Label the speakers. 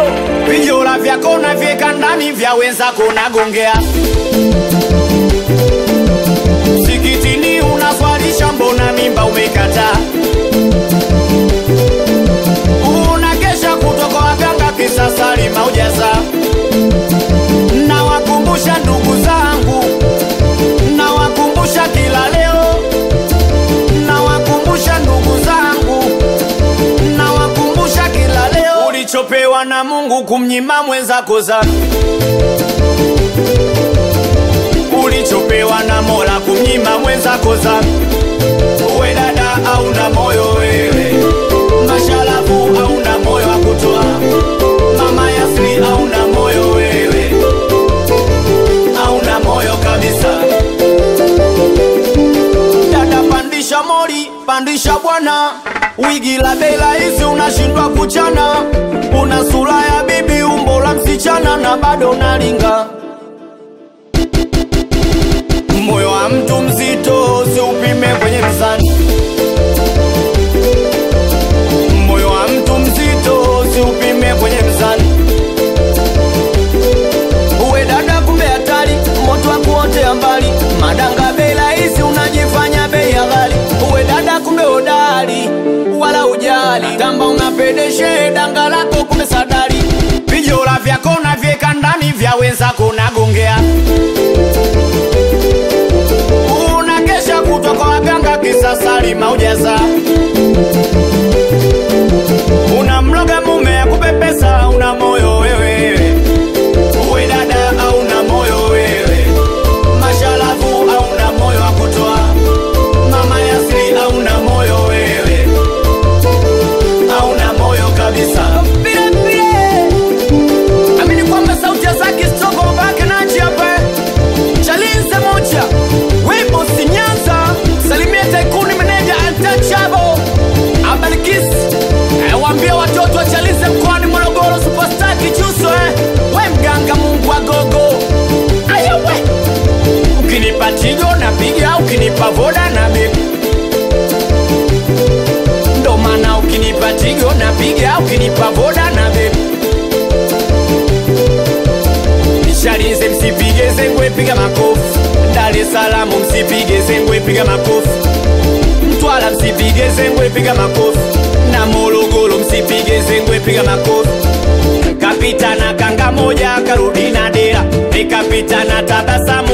Speaker 1: vijola vyako navyeka ndani vya wenzako nagongea msikitini unaswalisha mbona mimba umekataa unakesha kutoka waganga kisasali maujaza nawakumbusha ndugu zangu nawakumbusha kila leo nawakumbusha ndugu zangu nawakumbusha kila leo ulichopewa na mungu kumnyima mwenzako zako ulichopewa na mola kumnyima mwenzako zako uwe dada auna moyo wewe mashalafu auna moyo wa kutoa mama yasri auna moyo wewe auna moyo kabisa dada pandisha mori pandisha bwana wigi la bela hizi unashindwa kuchana una sura ya bibi umbo la msichana na bado nalinga moyo wa mtu mzito siupime kwenye mzani moyo wa mtu mzito siupime kwenye mzani uwe dada kumbe hatari moto wa kuotea mbali madanga bei rahisi unajifanya bei ya ghali uwe dada kumbe hodari wala ujali tamba unapedeshe danga lako kumbe sadari vijola vyako navyeka ndani vya wenzako nagongea unakesha kutwa kwa waganga kisasali maujaza unamloga mume ya kupepesa una moyo wewe uwe dada auna moyo wewe mashalafu auna moyo wa kutoa mama yasri auna moyo wewe auna moyo kabisa vile vile amini kwamba sauti ya zaki stoko babake nachi hapa chalinze moja wimbo sinyanza salimia taikuni meneja antachabo abalikis eh, waambie watoto wa chalinze mkoani morogoro superstar kichuso eh. we mganga mungu wa gogo ayawe ukinipa tigo napiga ukinipa voda na bibi ndo maana ukinipa tigo napiga ukinipa voda na bibi Nishalize msipige zengwe piga makofi Dar es Salaam msipige zengwe piga makofi Mtwara msipige zengwe piga makofi Na Morogoro msipige zengwe piga makofi Kapita na kanga moja karudi na dera Nikapita na tabasamu